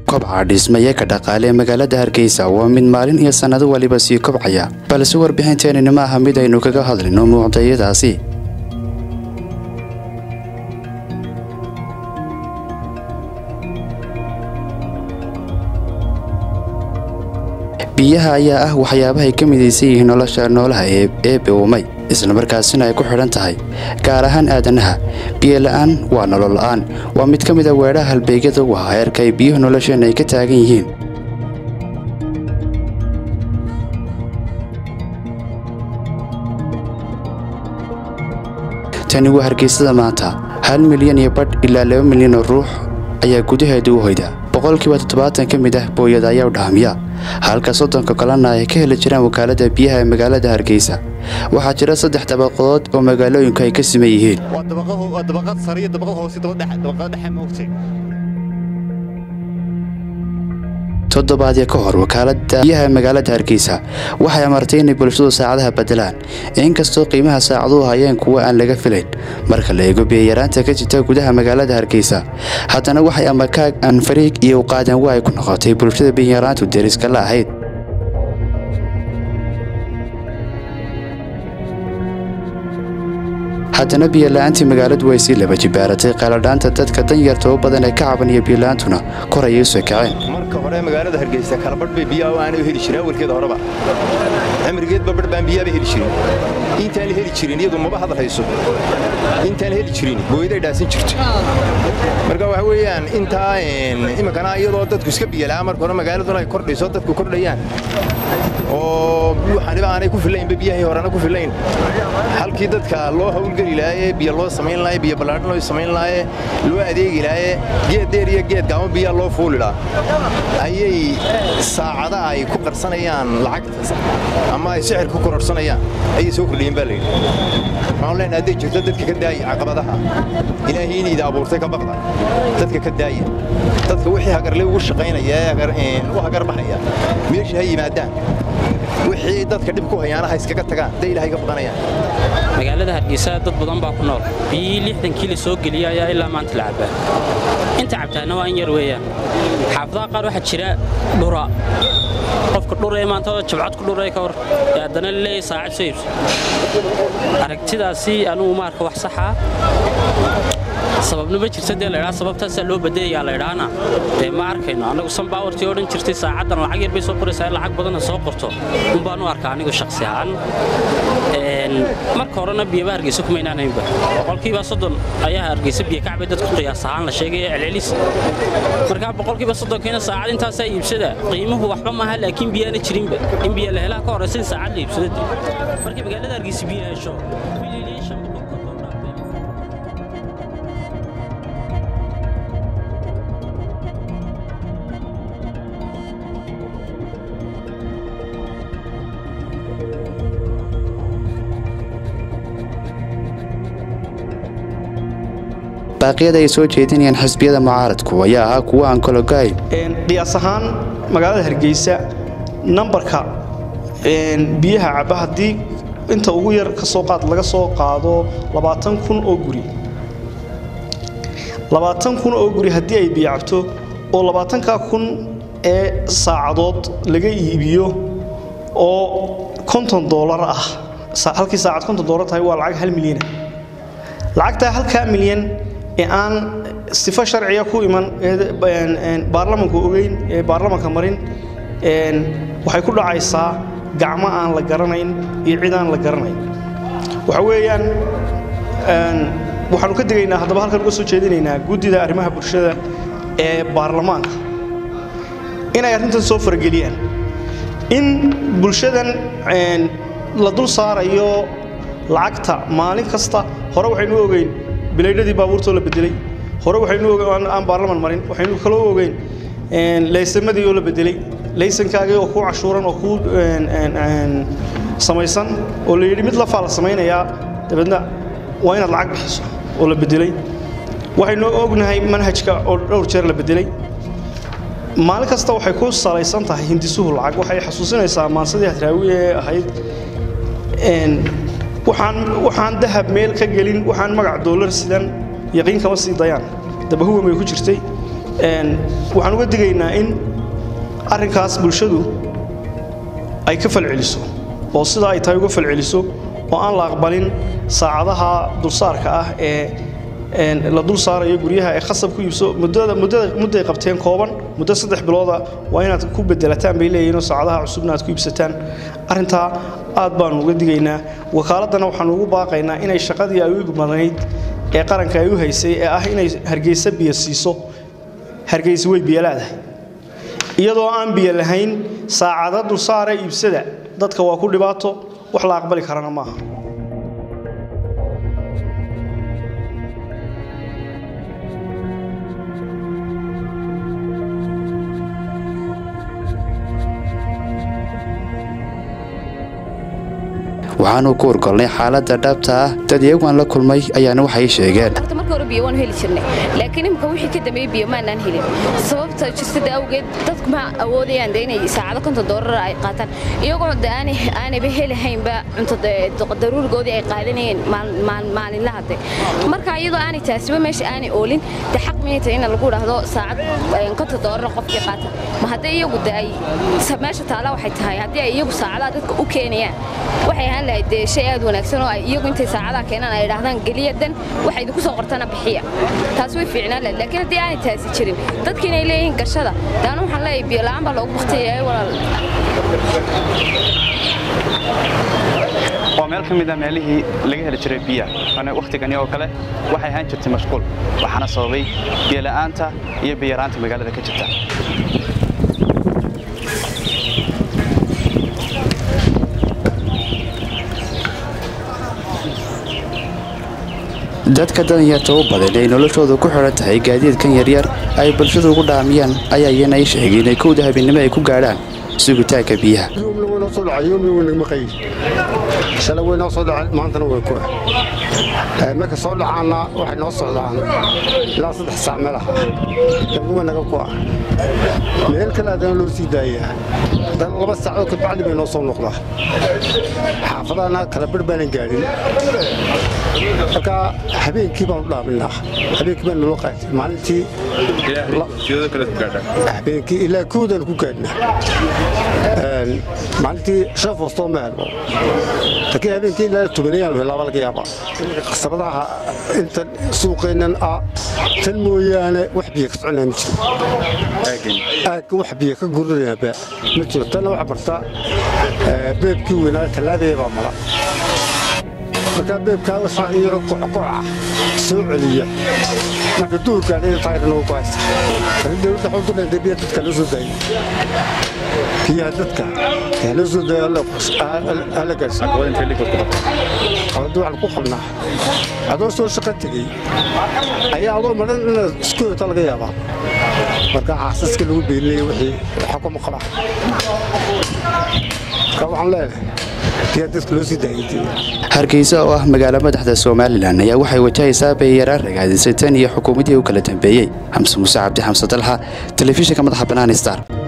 kobca dhismayaka dhaqaale ee magaalada hargeysa waa mid maalin iyo sannado waliba sii kobcaya balse warbixinteenini ma aha mid aynu kaga hadlino muuqdayadaasi biyaha ayaa ah waxyaabahay ka midaysan yihiin nolosha noolaha ee eebbe uumay islamarkaasina ay ku xidhan tahay gaar ahaan aadanaha biyola'aan waa nolol la'aan waa mid ka mida weedhaha halbeegyada u ahaa heerka ay biyuhu nolosheenna ay ka taagan yihiin tani waa hargeysada maanta hal milyan iyo badh ilaa laba milyan oo ruux ayaa gudaheeda u hoyda boqolkiiba toddobaatan ka mid ah booyada ayaa u dhaamiya halka soddonka kalena ay ka heli jiraan wakaalada biyaha ee magaalada hargeysa waxaa jira saddex dabaqadood oo magaalooyinku ay ka siman yihiin toddobaadya ka hor wakaalada biyaha ee magaalada hargeysa waxay amartay inay bulshadu saacadaha beddelaan inkastoo qiimaha saacaduhu hayeen kuwa aan laga filayn marka la eego biyayaraanta ka jirta gudaha magaalada hargeysa haddana waxay amakaag aan fariig iyo uqaadan wa ay ku noqotay bulshada biyayaraantu deriska la ahayd haddana biyola'aantii magaaladu way sii laba jibaaratay qaaladhaanta dadka danyarta u badan ee ka cabanaya biyola'aantuna kor ayay u soo kaceen marka hore magaalada hargeysa kalabadh bay biyaha aanay heli jirin awalkeeda horeba cimrigeedba badh baan biyaaba heli jirin intaan la heli jirin iyadu maba hadal hayso intaan heli jirin booyaday dhaasan jirto marka waxa weeyaan intaa iminkana iyadoo dadku iska biyalaa marka hore magaaladuna ay kordhayso dadku kordhayaan oo waxaniba aanay ku fillaynba biyahii horena ku fillayn halkii dadka loo hawlgeli lahaye biyo loo samayn lahaye biyo ballaadhan loo samayn lahaye loo adeegi lahaye geed dheer iyo geed gaamo biyaa loo fuuli lahaa ayay saacada ay ku qarsanayaan lacagta ama ay sixir ku kororsanayaan ayay soo kordhiyeen baa layidhi waxaan leenahay hadday jirto dadka ka daaya caqabadaha ilaahay inayda abuurtay ka baqda dadka ka daaya dadka wixii hagarle ugu shaqaynaya ee u hagar baxaya meesha ha yimaadaan wixii dadka dhib ku hayaana ha iskaga tagaan hadday ilaahay ka baqanayaan magaalada hargeysa dad badan baa ku nool biyihii lixdankii la soo geliyey ayaa ilaa maanta la cabbaa inta cabtaana waa in yar weeyaan xaafadaha qaar waxaa jira dhura qofka dhuree maanta jabcad ku dhuree ka hor ee haddana laleeyahay saacad soo iibso aragtidaasi anugu ma arka wax saxaa sababna ma jirta dee laydhaa sababtaasaa loo badeeyaa laydhaana dee ma arkayno annagu sanbaawartii odhan jirtay saacaddan lacag yar bay soo qoraysaa in lacag badanna soo qorto un baan u arkaa anigu shakhsi ahaan marka horena biyaba hargeysa kumaynaanaynba boqolkiiba soddon ayaa hargeysa biyo kacbay dadku qiyaas ahaan la sheegaya celcelis markaa boqolkiiba soddonkiina saacad intaasaa iibsada qiimuhu waxba maaha laakiin biyaana jirinba in biyo la helaa ka horaysa in saacad la iibsada dee markii magaalada hargeysa biyo hesho baaqyada ay soo jeedinayaan xisbiyada mucaaradku ayaa ahaa kuwo aan kologaay qiyaas ahaan magaalada hargeysa nambarka biyaha cabba haddii inta ugu yar ka soo qaad laga soo qaado labaatan kun oo guri labaatan kun oo guri haddii ay biyo cabto oo labaatankaa kun ee saacadood laga iibiyo oo konton doolar ah halkii saacad konton doolar tahay waa lacag hal milyana lacagtaa halkaa milyan ee aan sifo sharciga ku iman baarlamanku ogeyn ee baarlamanka marin waxay ku dhacaysaa gacmo aan la garanayn iyo cid aan la garanayn waxa weeyaan waxaanu ka digaynaa haddaba halkan uga soo jeedinaynaa guddida arrimaha bulshada ee baarlamaanka inay arrintan soo farageliyaan in bulshadan la dul saarayo lacagta maalin kasta hore waxaynu ogeyn bilaydhadii baabuurtoo la bedelay hore waxaynu aan baarlaman marin waxaynu kaloo ogeyn laysamadii oo la bedelay laysankaagii oo kuu cashuuran oo kuu samaysan oo la yidhi mid lafaa la samaynayaa dabeedna waa inaad lacag bixiso oo la bedelay waxaynu ognahay manhajka oo dhowr jeer la bedelay maalin kasta waxay ku salaysan tahay hindisuhu lacag waxay xasuusinaysaa maansadii hadraawi ee ahayd waxaan dahab meel ka gelin waxaan magac doolar sidan yaqiin kama sii dayaan dabahuwan bay ku jirtay waxaan uga digaynaa in arrinkaas bulshadu ay ka falceliso oo sidaa ay tahay uga falceliso oo aan la aqbalin saacadaha dulsaarka ah ee la dul saarayo guryaha ee khasab ku iibso mudday qabteen kooban muddo saddex bilooda waa inaad ku bedelataan bay leeyihinoo saacadaha cusubna aad ku iibsataan arrintaa aad baanu uga digaynaa wakaaladana waxaanu ugu baaqaynaa inay shaqadii ay u igmanayd ee qaranka ay u haysay ee ah inay hargeysa biyo siiso hargeysa way biyo leedahay iyadoo aan biyo lahayn saacada dulsaara iibsada dadka waa ku dhibaato wax la aqbali karana maaha waxaanu ku urgolnay xaaladda dhabta ah dad iyaguaan la kulmay ayaana waxay sheegeen marka hore biyo waan heli jirnay laakiin imika wixii ka dambeeyey biyo maanaan helin sababta jirtada awgeed dadku ma awoodayaan de inay saacado konton doolar ay qaataan iyagoo de aanayba helahaynba cunto daruurigoodii ay qaadanayeen maalinlaha de marka iyadoo aanay taasiba meesha aanay oolin de xaq miyay tahay in lagu idhaahdo saacad konton doolar qofkii qaata ma haddii iyagu de ay meesha taala waxay tahay haddii ay iyagu saacadaha dadka u keenayaan waxay ahaan lahayd dee shay aad wanaagsan oo ay iyagu intay saacadaha keenaan ay idhaahdaan geliya dan waxay idinku soo qortana bixiya taas way fiicnaan lahayd laakiin haddii aanay taasi jirin dadki inay leeyihiin gashada daana waxaan leeyahay biyo la'aan baa loogu baktiyayahay walaal waa meel ka mid a meelihii laga heli jiray biyaha wakhtigani oo kale waxay ahaan jirtay mashquul waxaana sababay biyola'aanta iyo biyaraanta magaalada ka jirta dadka danyarta u badan ay noloshooda ku xidhan tahay gaadiidkan yaryar ay bulshadu ugu dhaamiyaan ayaa iyana ay sheegeen inay kowda habeennimo ay ku gaadhaan sugitaanka biyaha shalay way noo soo dhaceen maantana way ku marka soo dhacaanna waxay noo socdaan ilaa saddex saac meel ah dabduwa naga ku ah meel kale haddana loo sii daayaa haddana laba saacoo kabacdi bay noo soo noqdaa xaafadahana kala bar baanan gaadhin marka habeenkii baan u dhaaminaa habeenkii baan naloo qaatay maalintii habeenkii ilaa koodaan ku gaadhnaa maalintii shan foostoo ma helno laakiin habeenkii ilaa tubanayaan helaaba laga yaaba qasabadaha inta suuqeennan ah tan mooyaane wax biyo ka soconaya ma jiro aagga wax biyo ka gurinayaaba ma jiro tanna waxa barta beebkii weynaa tallaabaya baa mala markaa beebkaa waxaa iyaro kockoca soo celiya marka duurkaadhina taayirnoo ku haysta dowladda xudunayda biya dadka loo soo daayay biyaha dadka yaa loo soo daaya hala gaarsiiqabadi waxaan ku qabnaa adoo soo shaqo tegey ayaa adoo madhan inaad isku heta laga yaabaa marka xaasaska lagu beeninaya wixii waxa kuma qabaa marka waxaan leenahay hargeysa oo ah magaalo madaxda somalilan ayaa waxay wajahaysaa bayaraan ragaadisay tan iyo xukuumadii u kala dambeeyey xamse muuse cabdi xamse dalxa telefishinka madaxa bannaan star